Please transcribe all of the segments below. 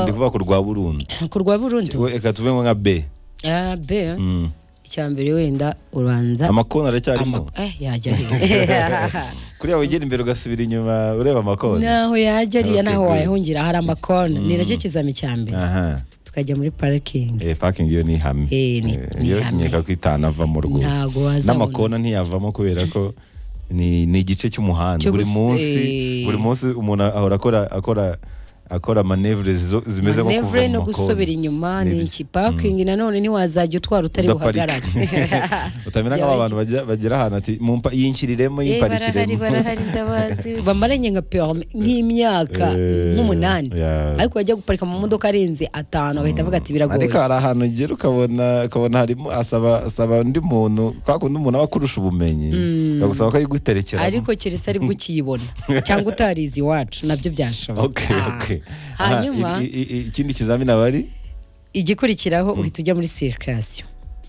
ndi kuvuga ku rwa burundi ku rwa burundi Ngo reka tuve nko nka b Ah, be eh? Mm. icya mbere wenda ubanza amakona aracyarimo ama- eh, yajya ariya kuriya wegera imbere ugasubira inyuma ureba amakona naho yajya ariya Okay, naho good. wayahungira hari amakona ni nacyo kizami cya mbere aha tukajya muri parikingi eh parking yo ni ihame Eh, ni- Eh, ni yo ihame. nkeka ko itanavamo Ntago rwose wazabona. n'amakona ntiyavamo kubera ko ni ni igice cy'umuhanda Cyo buri gusa- munsi eh. buri munsi umuntu ahora akora akora akora manevure zimeze nko kuva manevure mu no gusubira makona inyuma Ni ni ibiki. iki parikingi nanone ntiwazajya utwara utari Udaparika. buhagarare utamenya nk'aba bantu bajya- bagera ahantu ati "Mumpa- yinshyiriremo Eh, barahari yimparikiremo barahari ndabazi bamaranye nka perme nk'imyaka Eh, nk'umunani yeah. ariko bajya guparika mu modoka arenze atanu agahita avuga ati biragoye ariko hari ahantu ugera ukabona ukabona harimo asaba asaba undi muntu kwa kundi umuntu aba akurusha ubumenyi akagusaba ko ayiguterekera ariko keretse aribwo ukiyibona cyangwa utarizi iwacu nabyo byashoboka okay, Ah. okay. Aha, hanyuma i- i- i- ikindi kizamini aba ari igikurikiraho uhita ujya muri sirikasiyo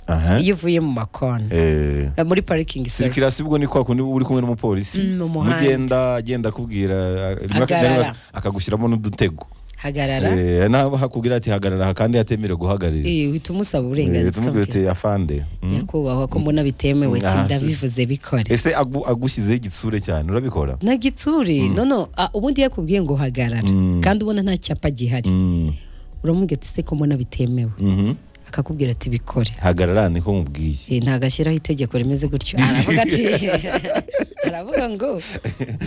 aha iyo uvuye mu makona Eh, Eh, muri parikingi sorry. sirikirasi ubwo ni kwa kundi uba uri kumwe n'umupolisi Mm, mu muhanda. mugenda agenda akubwira rimwe ak- Hagarara. rimwe akagushyiramo n'udutego hagarara Eh, naho hakubwira ati hagarara aha kandi atemerewe guhagararira Eh, uhita umusaba Eh, uburenganzira tumubwira bwe. uti afande mm. nyakubahwa ko mbona bitemewe Ah, ati si- ndabivuze bikore ese agu- agushyizeho igitsure cyane urabikora na gitsuri nono ah, ubundi yakubwiye ngo hagarara Mm. kandi ubona nta cyapa gihari Mm, uramubwira ati se ko mbona bitemewe mhm. akakubwira ati bikore hagarara niko mubwiye Eh, ntagashyiraho itegeko rimeze gutyo aravuga ati aravuga ngo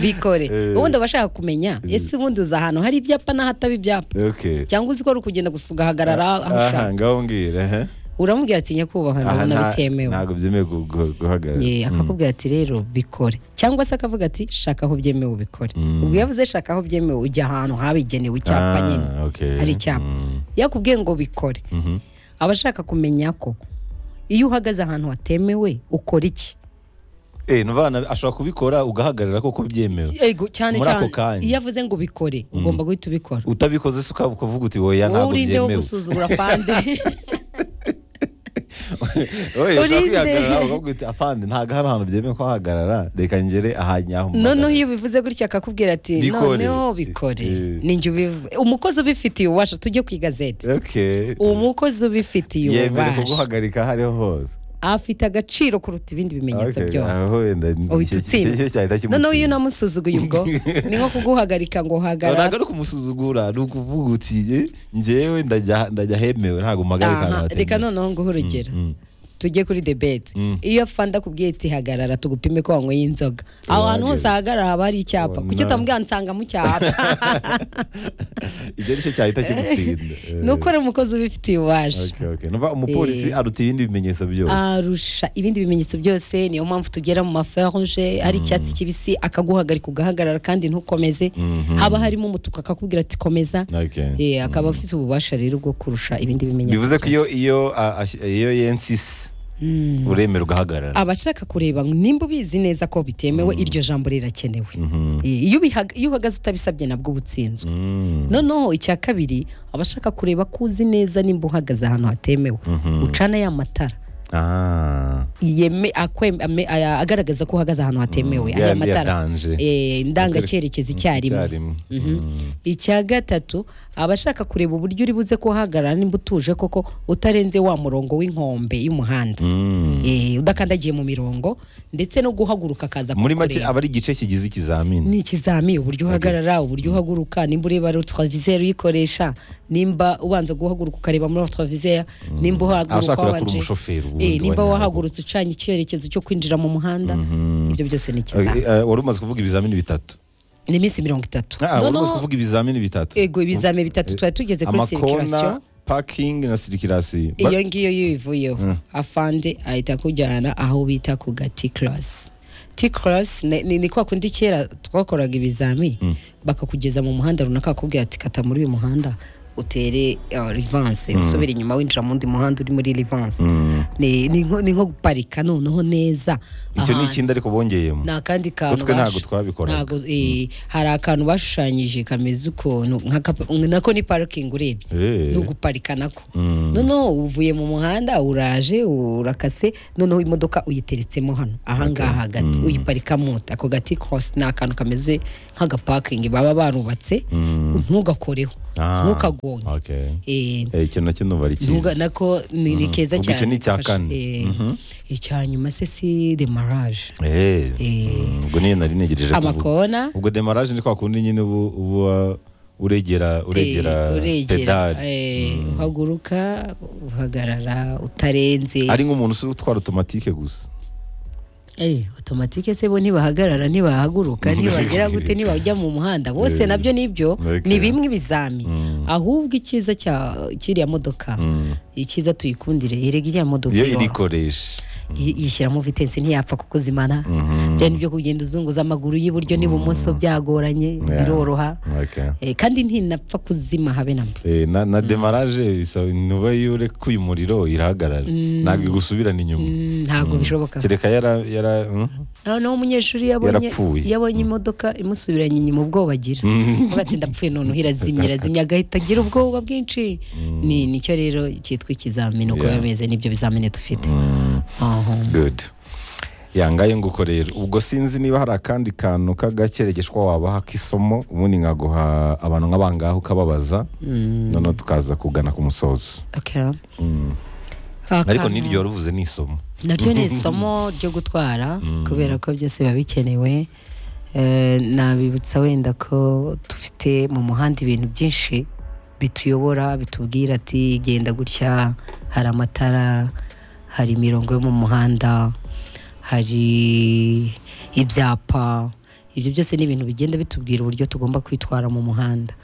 bikore Eh. ubundi aba ashaka kumenya ese ubundi uza ahantu hari ibyapa n'ahataba ibyapa okay cyangwa uzi ko ari ukugenda gusa ugahagarara aho aha ushaka ngaho mbwira aha. uramubwira ati nyakubahwa Aha ndabona nta- bitemewe ntabwo byemewe gu- gu- guhagarara Eh, Mm. akakubwira ati rero bikore cyangwa se akavuga ati shaka aho byemewe ubikore Mm. ubwo iyo avuze shaka aho byemewe ujya ahantu habigenewe icyapa Ah, nyine okay. hari icyapa Mm. yakubwiye ngo bikore Mhm. aba ashaka kumenya ko iyo uhagaze ahantu hatemewe ukora iki eh nuvana ashobora kubikora ugahagarara koko byemewe Ego, cyane Muri ako cyane kanya. iyo avuze ngo ubikore ugomba guhita ubikora utabikoze se ukaba ukavuga uti oya wowe ntabwo urinde wo byemewe gusuzugura fande Oya, ushaka urinde. kwihagarara ukavuga uti afande ntabwo hari ahantu byemewe kuhagarara reka ngere aha nyaho mu noneho magana." iyo ubivuze gutya akakumbwira ati Bikore. noneho bikore Eh. ninjye ubivu umukozi ubifitiye ububasha tujye ku igazeti okay umukozi ubifitiye yemere ububasha kuguhagarika aho ariho hose afite agaciro kuruta ibindi bimenyetso Okay, byose aho wenda ni- uhita icyo- icyo- icyo cyahita utsinda noneho iyo kimutsinda. unamusuzuguye ubwo ni nko kuguhagarika ngo hagarara ntabwo ari ukumusuzugura ni ukuvuga uti "Eh, njyewe ndajya ndajya hemewe ntabwo mpagaye ahantu Aha, hatemewe." reka noneho nguhe urugero Mm. tujye kuri debeti Mm. iyo afanda akubwiye ati hagarara tugupime ko wanyweye inzoga aho hantu hose hagarara haba hari icyapa Oh, kuki no. utamubwira nsanga mu cyapa icyo ni cyo cyahita kimutsinda Eh, ni uko ari umukozi ubifitiye ububasha okay, okay. Numva umupolisi Eh. aruta ibindi bimenyetso byose arusha ibindi bimenyetso byose niyo mpamvu tugera mu maferuje hari icyatsi kibisi akaguhagarika ugahagarara kandi ntukomeze Mhm. haba harimo umutuku akakubwira ati komeza Okay. Eh, akaba afite ububasha rero bwo kurusha ibindi bimenyetso bivuze ko iyo byose. iyo a- ash- iyo yensisi Mm. uremera ugahagarara aba ashaka kureba ngo nimba ubizi neza ko bitemewe iryo jambo rirakenewe Mhm. Eh, iyo ubihaga- iyo uhagaze utabisabye nabwo uba utsinzwe Mm. noneho icya kabiri aba ashaka kureba ko uzi neza nimba uhagaze ahantu hatemewe Mhm. ucana ya matara Ah. yeme akwem- ame- aya- agaragaza ko uhagaze ahantu hatemewe Ya- aya matara yatanje. Eh, ndangacyerekezo icyarimwe Icyarimwe. Mhm. Mm. icya gatatu aba ashaka kureba uburyo uri buze kuhagarara nimba utuje koko utarenze wa murongo w'inkombe y'umuhanda Mm. Eh, udakandagiye mu mirongo ndetse no guhaguruka akaza muri make kukureba. aba ari igice kigize ikizamini ni ikizami uburyo uhagarara uburyo uhaguruka nimba ureba rotroviseur uyikoresha nimba ubanza guhaguruka ukareba muri rotroviseur nimba uhaguruka Abashaka kurakura wabanje umushoferi ubundi Eh, wanyaruka. nimba wahagurutse ucanye icyerekezo cyo kwinjira mu muhanda ibyo byose ni ikizami Eh, eh, wari umaze kuvuga ibizamini bitatu ni iminsi mirongo itatu Ah, wari umaze noneho kuvuga ibizamini bitatu ego ibizami bitatu twari tugeze kuri circulation amakona parking na sirikirasi iyo ngiyo yivuyeho afande ahita akujyana aho bita ku ga T-class T-class ni, ni, ni kwa kundi kera twakoraga ibizami bakakugeza mu muhanda runaka bakakubwira ati kata muri uyu muhanda utere uh, rivanse usubire inyuma winjira mu wundi muhanda uri muri rivanse ni, ni, nko, ni nko guparika noneho neza icyo ni ahantu. ikindi ariko bongeyemo ni akandi kantu Utwe ntago bashu- twabikoraga. ntago, eh, hari akantu bashushanyije kameze ukuntu nk'akapa- nako ni parikingi urebye Eh. ni uguparika nako Mm. noneho uvuye mu muhanda uraje urakase noneho imodoka uyiteretsemo hano ahangaha hagati uyiparikamo ako gati korosi ni akantu kameze nk'agapakingi baba barubatse ntugakoreho Ah, ntukagonge okay. Eh, Eh, icyo nacyo numva ari ntuga- cyiza nako ni ni Mhm. keza Ubwo icyo cyane ni icya gufasha. kane. Eh, Mhm. icyanyuma se si demaraje Eh, Eh. mm, ubwo niyo nari negereje kuvuga amakona ubwo demarage ni kwa kundi nyine ubu uba uregera uregera eh, pedali eh, Mm. uhaguruka uhagarara utarenze ari nk'umuntu usi utwara automatique gusa Eh, automatique se bo ntibahagarara ntibahaguruka ntibagera gute ntibajya mu muhanda bose Eh, nabyo nibyo okay. ni bimwe ibizami Mm. ahubwo icyiza cya kiriya modoka Mm. icyiza tuyikundire erega iriya modoka iyo yo, irikoresha yi- yishyiramo vitesse ntiyapfa kukuzimana Mhm. byari byo kugenda uzunguza amaguru y'iburyo n'ibumoso byagoranye Yeah. biroroha Okay. Eh, kandi ntinapfa kuzima habe namba Eh, na, na demarage bisaba intuba iyo urekuye umuriro irahagarara ntabwo igusubirana inyuma ntabwo bishoboka kereka yara yara mm? noneho umunyeshuri yabonye Yarapfuye. yabonye imodoka imusubiranye inyuma ubwoba agira avuga ati ndapfuye noneho irazimye irazimye agahita agira ubwoba bwinshi ni nicyo rero cyitwa ikizamini uko Yeah. bimeze nibyo bizamini dufite Mm. Aha. good yangaye nguko rero ubwo sinzi niba hari akandi kantu k'agakeregeshwa wabaha k'isomo ubundi nkaguha abantu nk'abangahe ukababaza Mm, noneho tukaza kugana ku musozo okay. Mm. ariko Akantu- n'iryo waruvuze ni isomo naryo ni isomo ryo gutwara kubera ko byose biba bikenewe Eh, nabibutsa wenda ko dufite mu muhanda ibintu byinshi bituyobora bitubwira ati genda gutya hari amatara hari imirongo yo mu muhanda hari ibyapa ibyo byose ni ibintu bigenda bitubwira uburyo tugomba kwitwara mu muhanda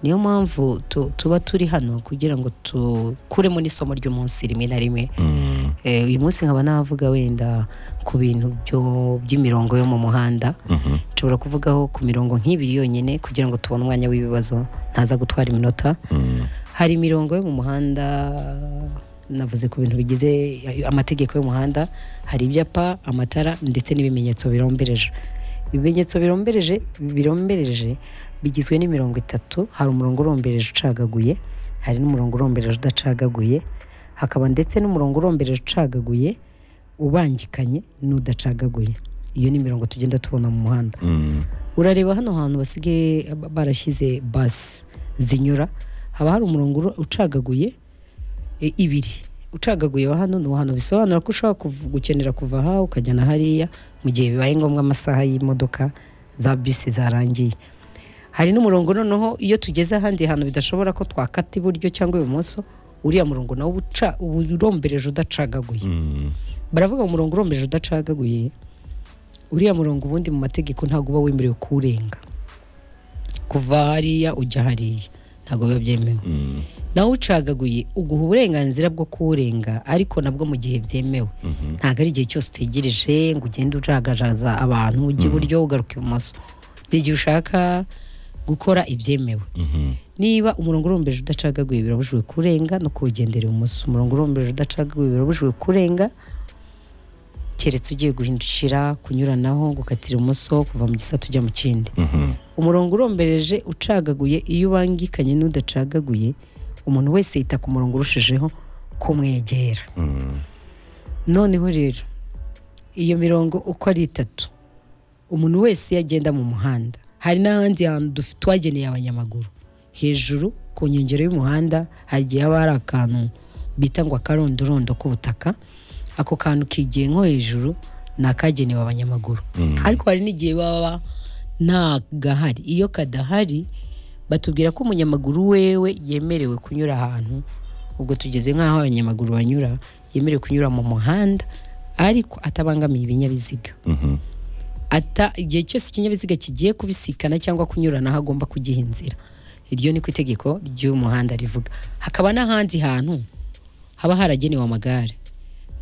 niyo mpamvu tu- tuba turi hano kugira ngo tukuremo n'isomo ry'umunsi rimwe na rimwe Mm. Eh, uyu munsi nkaba navuga wenda ku bintu byo- by'imirongo yo mu muhanda Mhm. nshobora kuvugaho ku mirongo nk'ibiri yonyine kugira ngo tubone umwanya w'ibibazo ntaza gutwara iminota Mm. hari imirongo yo mu muhanda navuze ku bintu bigize amategeko y'umuhanda hari ibyapa amatara ndetse n'ibimenyetso birombereje ibimenyetso birombereje birombereje bigizwe n'imirongo itatu hari umurongo urombereje ucagaguye hari n'umurongo urombereje udacagaguye hakaba ndetse n'umurongo urombereje ucagaguye ubangikanye n'udacagaguye iyo ni imirongo tugenda tubona mu muhanda Mm. urareba hano hantu basigaye ba- barashyize basi zinyura haba hari umurongo uru- ucagaguye e, ibiri ucagaguye wa hano n'uwa hano bisobanura ko ushobora kuv- gukenera kuva aha ukajyana hariya mu gihe bibaye ngombwa amasaha y'imodoka za bisi zarangiye hari n'umurongo noneho iyo tugeze ahandi hantu bidashobora ko twakata iburyo cyangwa ibumoso uriya murongo nawo uba uca uba urombereje udacagaguye Mm. baravuga ngo umurongo urombereje udacagaguye uriya murongo ubundi mu mategeko ntabwo uba wemerewe kuwurenga kuva hariya ujya hariya ntabwo biba byemewe Mm. nawe ucagaguye uguha uburenganzira bwo kuwurenga ariko nabwo mu gihe byemewe Mhm. ntabwo ari igihe cyose utegereje ngo ugende ujagajaza abantu ujya iburyo ugaruka ibumoso ni igihe ushaka gukora ibyemewe Mhm. niba umurongo urombereje udacagaguye birabujijwe kurenga no kuwugendera ibumoso umurongo urombereje udacagaguye birabujijwe kurenga keretse ugiye guhindukira kunyuranaho gukatira ibumoso kuva mu gisate ujya mu kindi Mhm. umurongo urombereje ucagaguye iyo ubangikanye n'udacagaguye umuntu wese yita ku murongo urushijeho kumwegera Mm. noneho rero iyo mirongo uko ari itatu umuntu wese iyo agenda mu muhanda hari n'ahandi hantu duf- twageneye abanyamaguru hejuru ku nkengero y'umuhanda hari igihe haba hari akantu bita ngo akarondorondo k'ubutaka ako kantu kigiye nko hejuru ni akagenewe abanyamaguru Mm. ariko hari n'igihe baba nta gahari iyo kadahari batubwira ko umunyamaguru wewe yemerewe kunyura ahantu ubwo tugeze nk'aho abanyamaguru banyura yemerewe kunyura mu muhanda ariko atabangamiye ibinyabiziga Mhm. ata igihe cyose ikinyabiziga kigiye kubisikana cyangwa kunyuranaho agomba kugiha inzira iryo ni ku itegeko ry'umuhanda rivuga hakaba n'ahandi hantu haba haragenewe amagare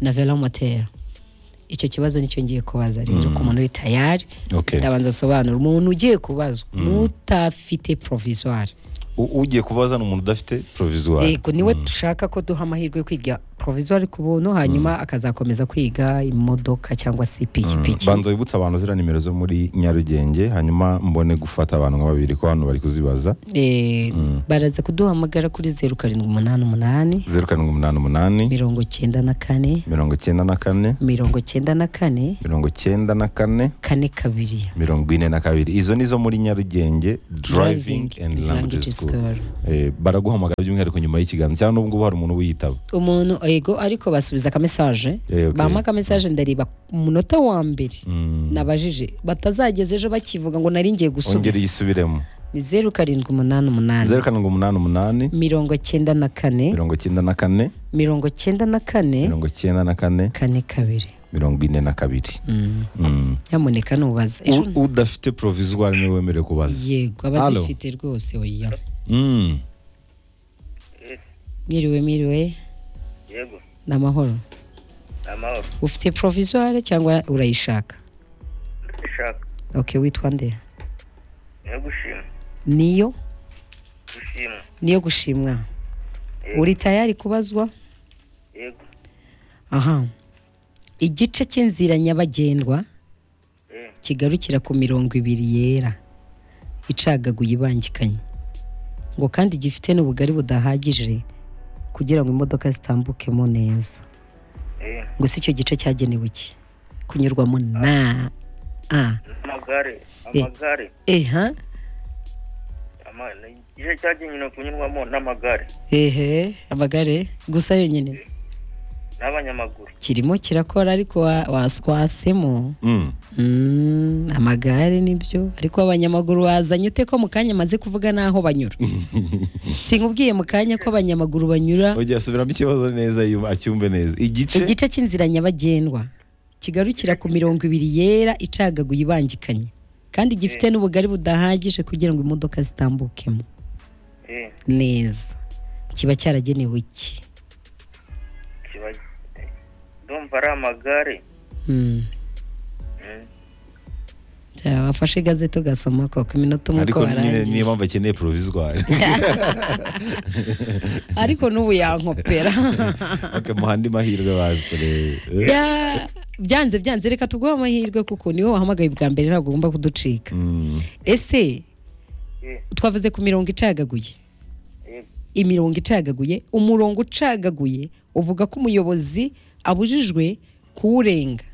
na velomoteri icyo kibazo nicyo ngiye kubaza rero ku muntu uri tayari Okay. ndabanza asobanura umuntu ugiye kubazwa n'utafite provisoire U- ugiye kubaza ni umuntu udafite provisoire yego niwe dushaka ko duha amahirwe yo kwiga provisoire ku buntu hanyuma akazakomeza kwiga imodoka cyangwa se ipikipiki banza wibutse abantu ziriya nimero zo muri nyarugenge hanyuma mbone gufata abantu nka babiri ko hano bari kuzibaza Eh, baraza kuduhamagara kuri zeru karindwi umunani umunani zeru karindwi umunani umunani mirongo cyenda na kane mirongo icyenda na kane mirongo cyenda na kane mirongo icyenda na kane kane kabiri mirongo ine na kabiri izo ni zo muri nyarugenge driving Driving and and language Language school School. Eh, baraguhamagara by'umwihariko nyuma y'ikiganza cyangwa n'ubwo hari umuntu wiyitaba umuntu yego ariko basubiza akamesaje Eh, okay. bampa akamesaje ndareba umunota wa mbere Mm. nabajije batazageza ejo bakivuga ngo nari ngiye ongera gusubiza iyisubiremo ni zeru karindwi umunani umunani zeru karindwi umunani umunani mirongo cyenda na kane mirongo icyenda na kane mirongo cyenda na kane mirongo icyenda na kane kane kabiri mirongo ine na kabiri Mm. Mm. nyamuneka nubaza U- ejo udafite provisoire niwe wemerewe kubaza yego Halo. abazifite rwose oya Mm. mwiriwe mwiriwe yego ni amahoro ni amahoro ufite provisoire cyangwa urayishaka ndashaka ok witwa nde niyo gushima niyo gushima niyo gushimwa Yego. uri tayari kubazwa yego aha igice cy'inzira nyabagendwa eh, kigarukira ku mirongo ibiri yera icagaguye ibangikanye ngo kandi gifite n'ubugari budahagije kugira ngo imodoka zitambukemo neza eh, ngo si icyo gice cyagenewe iki kunyurwamo na a amagare Eh. amagare eha ama- ni igice cyagenewe kunyurwamo n'amagare ehe amagare gusa yonyine n'abanyamaguru kirimo kirakora ariko wa- waswasemo Mm. Mm, amagare nibyo ariko abanyamaguru wazanye ute ko mu kanya amaze kuvuga n'aho banyura sinkubwiye mu kanya ko abanyamaguru banyura ongera subiramo ikibazo neza yumva- acyumve neza igice igice cy'inzira nyabagendwa kigarukira ku mirongo ibiri yera icagaguye ibangikanye kandi gifite n'ubugari budahagije kugira ngo imodoka zitambukemo eh, neza kiba cyaragenewe iki kiba eh, ndumva ari amagare Mm. Mm. Cyaba wafashe igazeti ugasoma koko iminota umwe ariko uko nyine warangije niyo mpamvu akeneye provisoire ariko n'ubu yankopera mu handi mahirwe bazi turebe Eh. Ya- byanze byanze reka tuguhe amahirwe kuko niwe wahamagaye bwa mbere ntabwo ugomba kuducika Mm. ese eh, twavuze ku mirongo icagaguye yego imirongo icagaguye umurongo ucagaguye uvuga ko umuyobozi abujijwe kuwurenga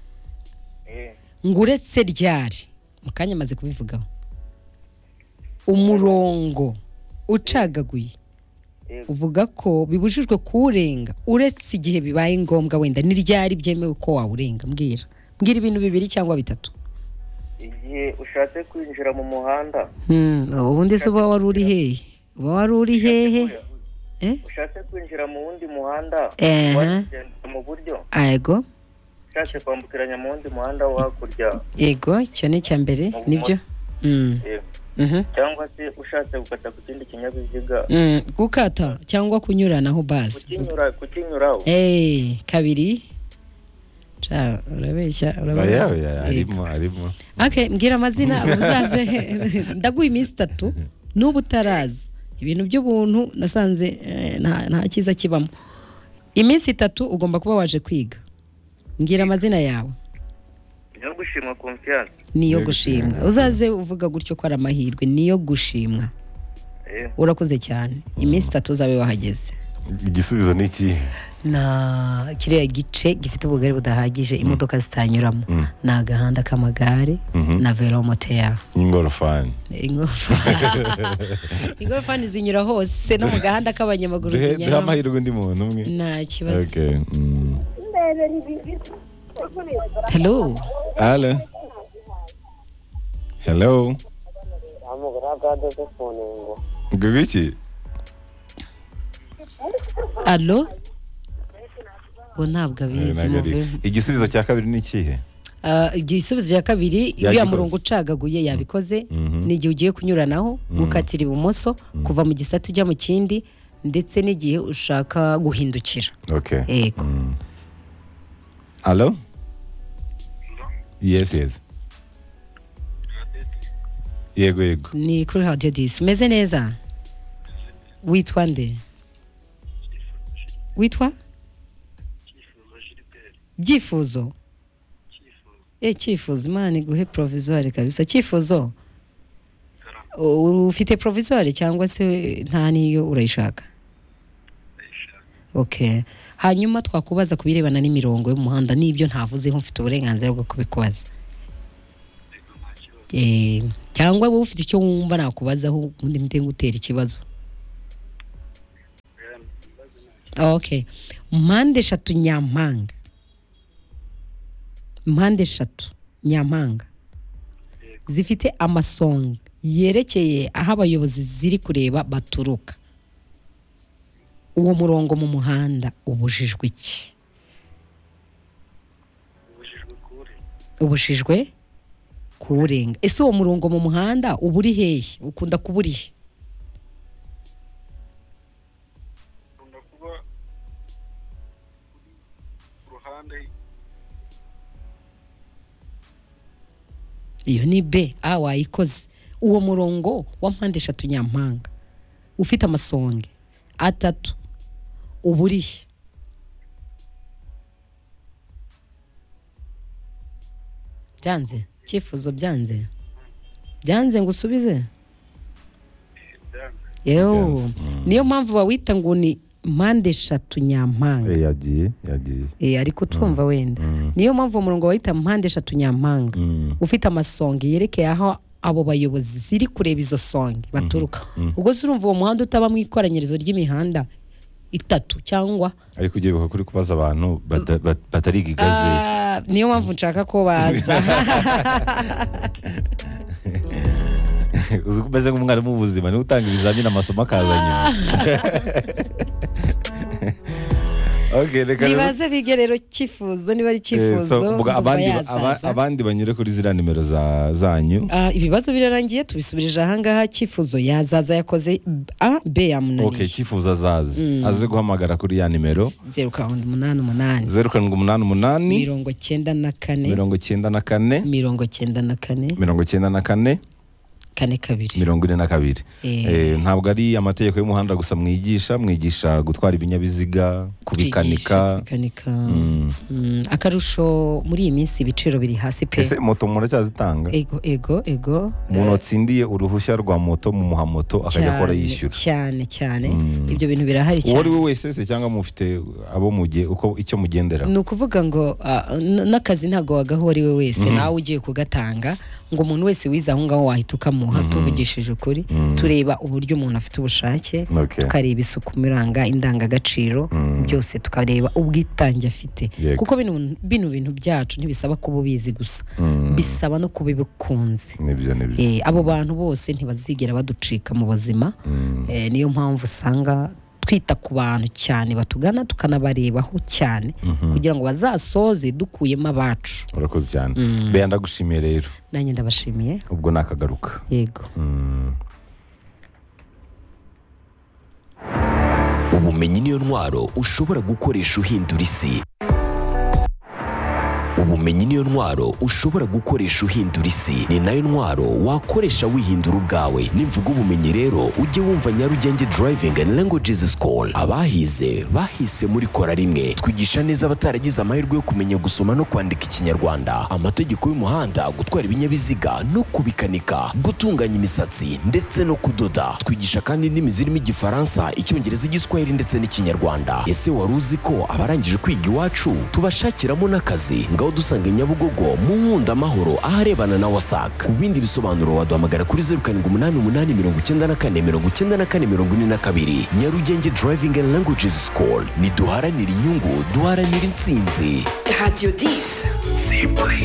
eh, ngo uretse ryari mu kanya amaze kubivugaho umurongo ucagaguye yego uvuga ko bibujijwe kuwurenga uretse igihe bibaye ngombwa wenda n'iryari byemewe ko wawurenga mbwira mbwira ibintu bibiri cyangwa bitatu igihe ushatse kwinjira mu muhanda ubundi se uba wari uri hehe uba wari uri hehe Eh? ushatse kwinjira mu wundi muhanda Eh. wagenda mu buryo yego ushatse kwambukiranya mu wundi muhanda wo hakurya yego icyo ni icya mbere nibyo Mm, eh, mhm. cyangwa se ushatse gukata ku kindi kinyabiziga Mm, gukata cyangwa kunyuranaho bazi kukinyura kukinyura Eh, kabiri Ca, urabeshya Oya, urabeshya oya, Yego. arimo arimo Okay, mbwira amazina uzaze ndaguha iminsi itatu n'ubu utaraza ibintu by'ubuntu nasanze eh, nta nta cyiza kibamo iminsi itatu ugomba kuba waje kwiga mbwira amazina yawe no gushima confiance niyo gushimwa uzaze uvuga gutyo ko ari amahirwe niyo gushimwa eh, urakoze cyane iminsi itatu uzabe wahageze igisubizo ni ikihe na kiriya gice gifite ubugari budahagije imodoka zitanyuramo Mm. ni agahanda k'amagare Mhm. na velomoteri ingorofani Ingofa. ingorofani zinyura hose no mu gahanda k'abanyamaguru duhe duhe zinyuramo amahirwe undi muntu umwe nta kibazo Okay, mm. hello Hello. Hello. Ngibwo iki? alo ubu ntabwo Eh, abizi ntabwo ari- muvemo igisubizo cya kabiri ni ikihe Ah, igisubizo cya kabiri uriya gikoze. murongo ucagaguye yabikoze Mhm. n'igihe ugiye kunyuranaho gukatira ibumoso kuva mu gisate ujya mu kindi ndetse n'igihe ushaka guhindukira okay yego Mm. Hello? yes yes yego yego ni kuri radiyo disi umeze neza witwa nde witwa byifuzo eh cyifuzo imana iguhe provisoire kabisa cyifuzo U- ufite provisoire cyangwa se nta niyo urayishaka okay hanyuma twakubaza ku birebana n'imirongo y'umuhanda n'ibyo ntavuzeho mfite uburenganzira bwo kubikubaza Eh, cyangwa wowe ufite icyo wumva nakubazaho ubundi mpite ngutera ikibazo okay mpande eshatu nyampanga mpande eshatu nyampanga zifite amasonga yerekeye aho abayobozi ziri kureba baturuka uwo murongo mu muhanda ubujijwe iki ubujijwe kure ubujijwe kuwurenga ese uwo murongo mu muhanda uba uri hehe ukunda kuba uri he ukunda kuba uri ku ruhande iyo ni b a wayikoze uwo murongo wa mpande eshatu nyampanga ufite amasonge atatu uba uri he byanze icyifuzo byanze byanze ngo usubize byanze yewe Byanze, mm. niyo mpamvu bawita ngo ni mpande eshatu nyampanga Eh, yagiye yagiye Eh, ariko twumva wenda Mm. niyo mpamvu uwo murongo bawita mpande eshatu nyampanga Mm. ufite amasonga yerekeye aho abo bayobozi ziri kureba izo songa baturuka mhm. ubwo se urumva uwo muhanda utaba mu ikoranyirizo ry'imihanda itatu cyangwa ariko ugiye buha kuri kubaza abantu bata- bat- batariga igazeti Ah, niyo mpamvu nshaka ko baza uzi ko umeze nk'umwarimu w'ubuzima niwe utanga ibizamini amasomo akaza nyuma Okay, reka rero- nibaze bige rero cyifuzo niba ari Eh, cyifuzo so, muga- ndumva abandi aba- yazaza. abandi banyure kuri ziriya nimero za- zanyu Ah, ibibazo birarangiye tubisubirije ahangaha cyifuzo yazaza yakoze a b ok yamunaniye cyifuzo azazi aze guhamagara kuri ya nimero zeru karindwi umunani umunani zeru karindwi umunani umunani mirongo cyenda na kane mirongo icyenda na kane mirongo cyenda na kane mirongo icyenda na kane kane kabiri mirongo ine na kabiri Eh. Eh, ntabwo ari amategeko y'umuhanda gusa mwigisha mwigisha gutwara ibinyabiziga Twigisha kubikanika kubikanika Mm. Mm, akarusho muri iyi minsi ibiciro biri hasi pe ese moto muracyazitanga ego ego ego umuntu watsindiye uruhushya rwa moto mumuha moto akajya akora yishyura cyane cyane Mm. ibyo bintu birahari uwo ari cyane we wese se cyangwa mufite abo muge uko icyo mugendera ni ukuvuga ngo ah, n- n'akazi ntabwo wagaho uwo ari we wese nawe ugiye kugatanga ngo umuntu wese wize aho ngaho wahita ukamuha tuvugishije ukuri Mm. tureba uburyo umuntu afite ubushake Okay. tukareba isuku miranga indangagaciro Mm. byose tukareba ubwitange afite Yego. kuko bino bino bintu byacu ntibisaba kuba ubizi gusa Mm. bisaba no kuba bikunze nibyo nibyo Eh, abo bantu bose ntibazigera baducika mu buzima Mm. Eh, niyo mpamvu usanga twita ku bantu cyane batugana tukanabarebaho cyane Mhm. kugira ngo bazasoze dukuyemo abacu urakoze cyane Mm. beya ndagushimiye rero nanjye ndabashimiye ubwo nakagaruka yego Mm. ubumenyi niyo ntwaro ushobora gukoresha uhindura isi ubumenyi niyo ntwaro ushobora gukoresha uhindura isi ni nayo ntwaro wakoresha wihindura ubwawe nimvuga ubumenyi rero ujye wumva nyarugenge driving and languages school abahize bahise muri kora rimwe twigisha neza abataragize amahirwe yo kumenya gusoma no kwandika ikinyarwanda amategeko y'umuhanda gutwara ibinyabiziga no kubikanika gutunganya imisatsi ndetse no kudoda twigisha kandi indimi zirimo igifaransa icyongereza igiswahili ndetse n'ikinyarwanda ese wari uzi ko abarangije kwiga iwacu tubashakiramo n'akazi ngaho dusange nyabugogo mu nkunda amahoro aharebana na wasac ku bindi bisobanuro waduhamagara kuri zeru karindwi umunani umunani mirongo icyenda na kane mirongo icyenda na kane mirongo ine na kabiri nyarugenge driving and languages school ntiduharanire inyungu duharanire intsinzi Radio 10.